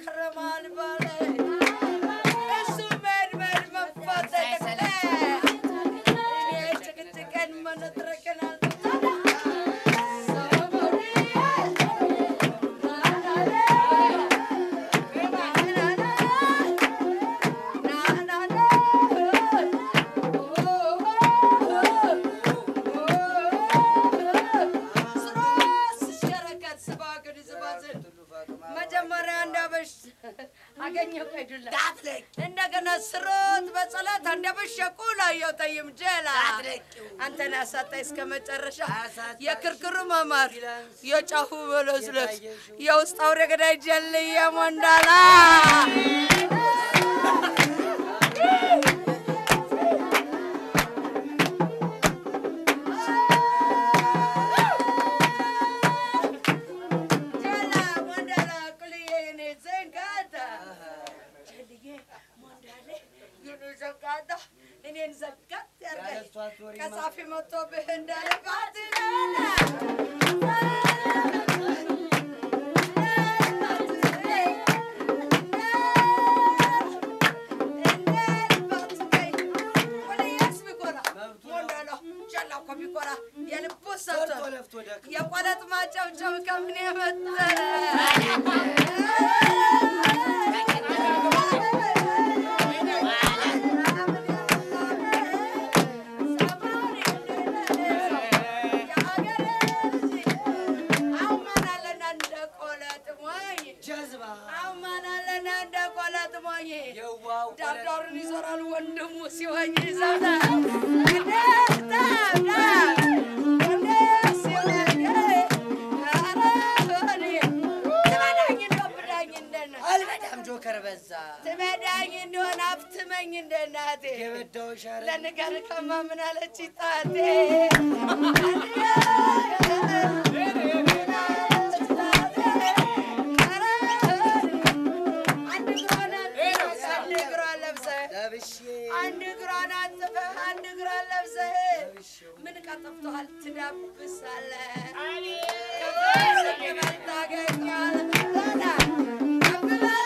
ከረማል ባለ እሱ መድ መድ መፋጠጥ እኔ ጭቅጭቅን መነጥረቅን መጀመሪያ እንዳበሽ አገኘው ቀይዱላ እንደገና ስሮት በጸሎት አንደበሽ ቁላየው ጠይም ጀላ አንተን ያሳጣኝ እስከ መጨረሻ የክርክሩ መማር የጫፉ በለስለስ የውስጥ አውሬ ገዳይ ጀልየ ሞንዳላ ጀላ ሞንዳላ ቁልዬ የኔ ዘንጋታ ጀልዬ ሞንዳሌ የኔ ዘንጋታ እኔን ዘጋት ያርገኝ ከጻፊ መጥቶብህ እንዳለባት የቆለጥ ማጨብጨብ ከምን የመጠረ ዳርዳሩን ይዞራል ወንድሙ ሲሆኝ ይዘውታል አልበዳም ጆከር በዛ ትበዳኝ እንደሆነ አፍትመኝ እንደ እናቴ የበዳዎች አረ ለንገር ከማ ምን አለች ጣቴ አንድ እግሯን ለብሰህ ለብሼ አንድ እግሯን አንጥፈህ አንድ እግሯን ለብሰህ ምን ቀጠፍቶሃል ትዳብሳለህ ከፍል ታገኛለህ ከፍ በል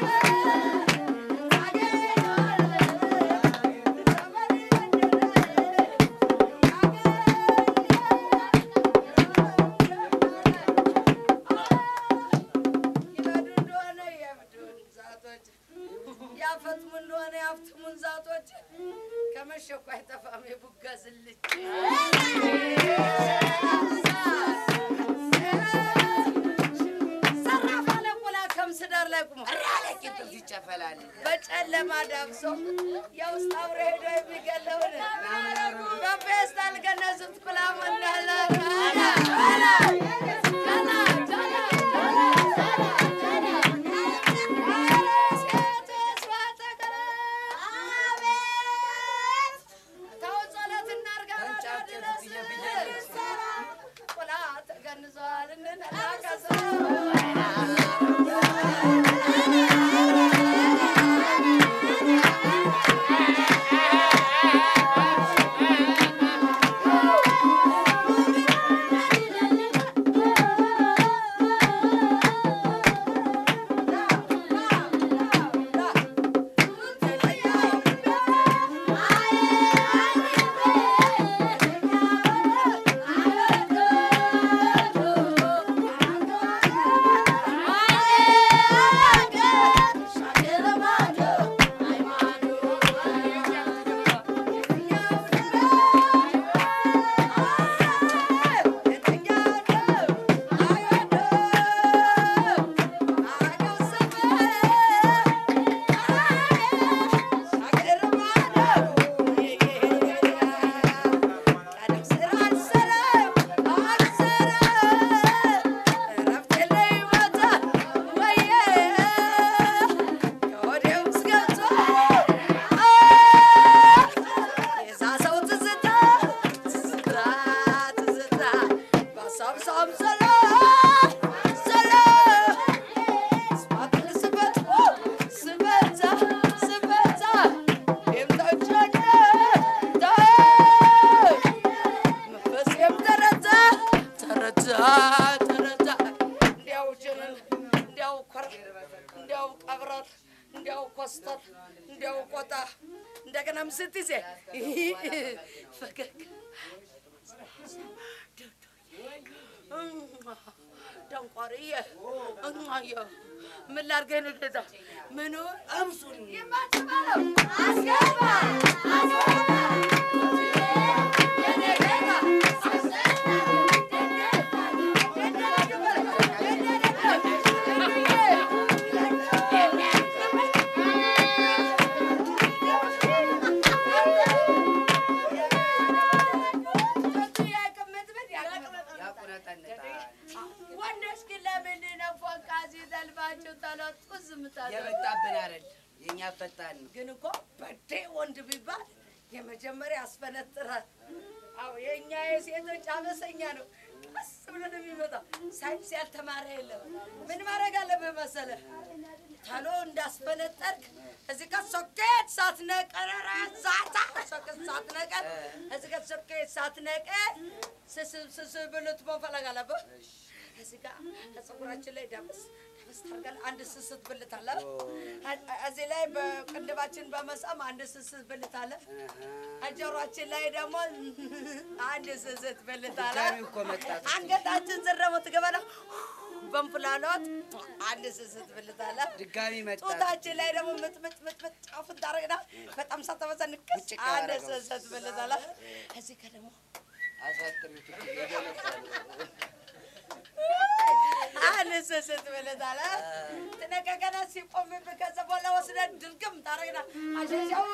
ይበዱ እንደሆነ የብዱን ዛቶች ያፈጥሙ እንደሆነ ያፍትሙን ዛቶች ከመሸ እኮ አይጠፋም የቡጋ ዝልች ሰራፍ አለ ቁላ ከምስዳር ላይ ቁሞ ቂጥል ይጨፈላል በጨለማ ዳብሶ የውስጥ አውሬ ሄዶ የሚገለውን በፌስታል ገነዙት ቁላ መንዳላ ቁላ ተገንዘዋል እንነላቀሰ Thank እንዲያው ኮስተር እንዲያው ቆጣ እንደገናም ስትይዜ ፈገግ ደንቆርዬ እማዬ ምን ላድርገህ ነው ጌታ? ምኑ አምሱን የማትበለው አስገባ አስገባ የኔ ጌታ ያቁነጠንጣል። ወንዶች ግን ለምንድን ነው ፎንቃ ሲዘልባችሁ ተለጡ ዝም ታለው? የመጣብን አይደል የእኛ ፈጣን ነው። ግን እኮ በዴ ወንድ ቢባል የመጀመሪያ ያስፈነጥራል። አዎ የእኛ የሴቶች አመሰኛ ነው። ቀስ ብሎ ነው የሚመጣ። ሳይንስ ያልተማረ የለም። ምን ማድረግ አለብህ መሰለህ? ተሎ እንዳስፈነጠርክ እዚህ ጋር ሶኬት ሳትነቀር ኧረ ዛታ ሶኬት ሳትነቀር እዚህ ጋር ሶኬት ሳትነቀር ስስብ ስስብ ብልት መፈለግ አለብህ። እዚህ ጋር ከፀጉራችን ላይ ዳበስ ዳበስ ታርጋለህ። አንድ ስስት ብልት አለ። እዚህ ላይ በቅንድባችን በመሳም አንድ ስስት ብልት አለ። ጆሯችን ላይ ደግሞ አንድ ስስት ብልት አለ። ድጋሚው እኮ መጣ። አንገታችን ስር ደግሞ ትገባና በእንፍላሎት አንድ ስስት ብልት አለ። ድጋሚ መጣ። ጡታችን ላይ ደግሞ ምጥ ምጥ ምጥ ምጥ ጫፉን ታረግና በጣም ሳተበዛ ንክስ ውጭቅ አንድ ያደረገው። ስስት ብልት አለ። እዚህ ጋር ደግሞ አሳጥሩት እኮ የገለጣሉ። አንድ ስስት ብልት አለ። ትነቀቀና ሲቆምብህ ከዛ በኋላ ወስደህ ድርግም ታረግና አሸሻው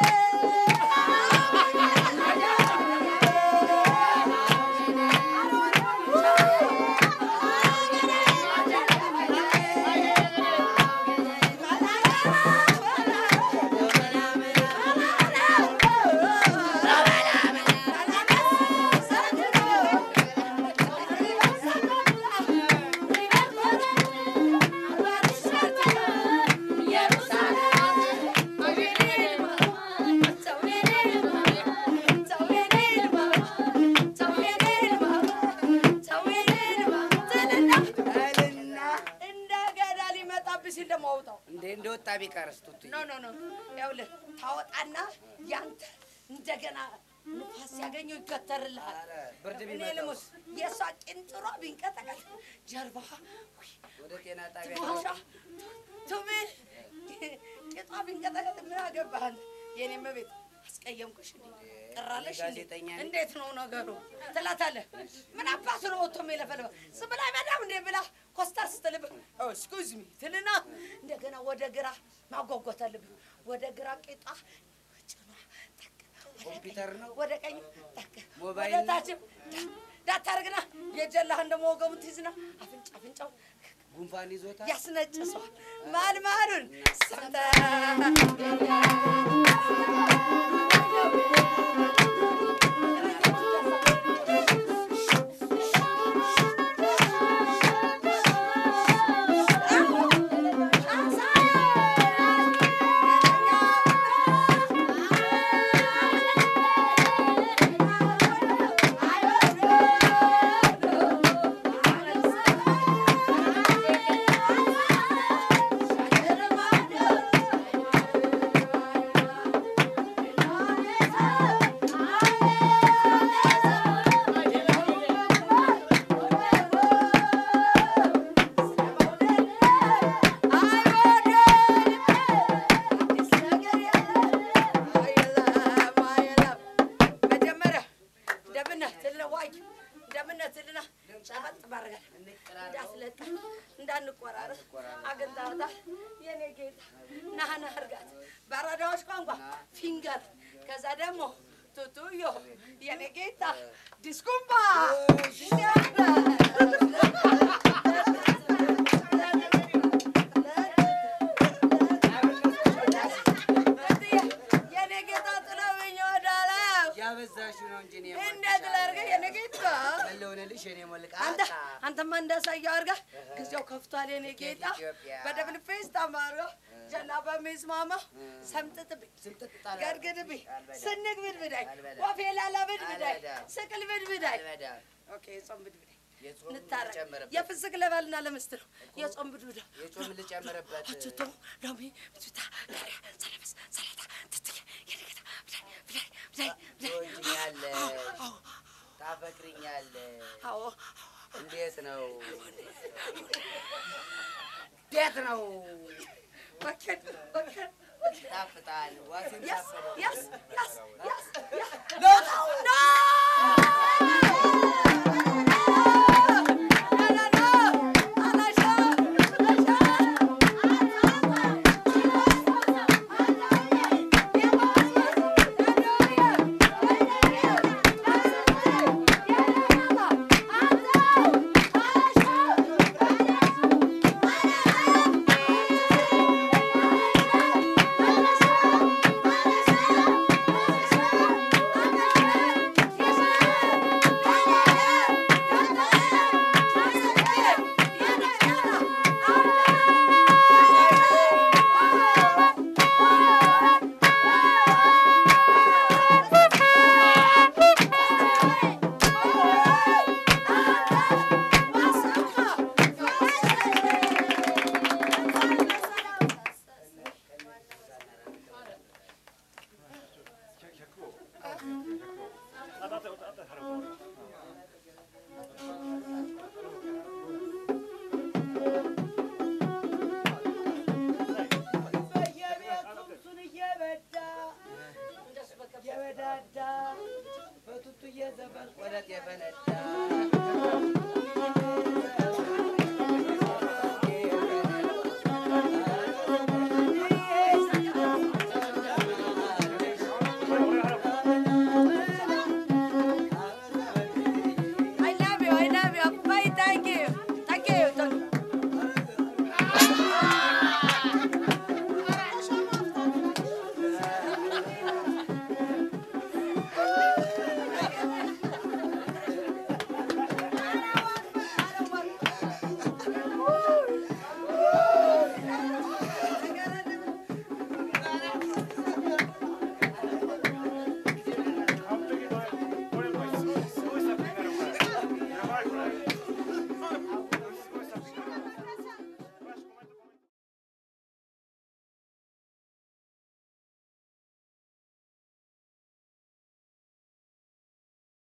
እልና እንደገና ሊመጣብህ ሲል ደግሞ አውጣው። እንዴ እንደወጣ ቢቀርስ ቱቱ ኖ ኖ ኖ ይኸውልህ ታወጣና ያንተ እንደገና ንፋስ ሲያገኘው ይገተርልሃል። ኧረ ብርድ እኔ ቢመጣው ልሙት የእሷ ቂንጥሯ ቢንቀጠቀጥ ጀርባ ወደ ጤና ጣቢያ ትንፋሿ ቱሚ ቂጧ ቢንቀጠቀጥ ምን አገባህ አንተ? የኔ መቤት አስቀየምኩሽ እንዴ? ቀራለሽ እንዴ? ጋዜጠኛ ነኝ። እንዴት ነው ነገሩ ትላታለህ። ምን አባቱ ነው ወጥቶ የሚለፈልበ ዝም ብላ በጣም እንዴ ብላ ኮስታ ስትልብህ እስኩዝ ሚ ትልና እንደገና ወደ ግራ ማጓጓት አለብህ። ወደ ግራ ቂጧ ጭኗ ጠቅ፣ ወደ ኮምፒውተር ነው ወደ ቀኝ ጠቅ፣ ሞባይል ወደ ነው? ታችም ዳታርግና የጀላህን ደግሞ ወገቡን ትይዝና አፍንጫ አፍንጫው ጉንፋን ይዞታል። ያስነጭሷል። ማል ማሉን ሰምተህ መጀመሪያ እንደምነህ ትልና ዋይ እንደምነህ ትልና ጨበጥ ባረጋል እንዳትለቃ እንዳንቆራረጥ አግኝተሃታል የኔ ጌታ ናህና እርጋት በአራዳዎች ቋንቋ ፊንገር ከዛ ደግሞ ቱቱዮ የኔ ጌታ ዲስኩምባ የኔ ጌታ ጥለውኝ ወዳለው ያበዛሽው ነው እንጂ እኔ እንዴት ላድርግ የኔ ጌታ ያለውንልሽ እኔ ሞልቃ አንተ አንተማ እንዳሳየው አድርገህ ጊዜው ከፍቷል የኔ ጌታ ኢትዮጵያ። በደብል ፌስ ታማርገ ጀና በሚስማማ ሰምጥጥብኝ ስምጥጥ ጣላ ገርግድብኝ ስንግ ብድብዳይ አልበላም። ወፌ ላላ ብድብዳይ አልበላም። ስቅል ብድብዳይ አልበዳም። ኦኬ ጾም ብድብዳይ የጾም እንታረቅ። ልጨምርበት። የፍስክ ለባልና ለሚስት ነው። የጾም ብዱዳ የጾም ልጨምርበት። አትቶ ሎሚ ብቱታ ቃሪያ ሰለበስ ሰላጣ ትትዬ የነገታ ብላይ ብላይ ብላይ ብላይ ትወጂኛለሽ፣ አዎ ታፈቅሪኛለሽ። አዎ እንዴት ነው? እንዴት ነው? በከን በከን ይጣፍጣል። ዋሴም ያስ ታፈረ ያስ ያስ ያስ ለውጣው ነው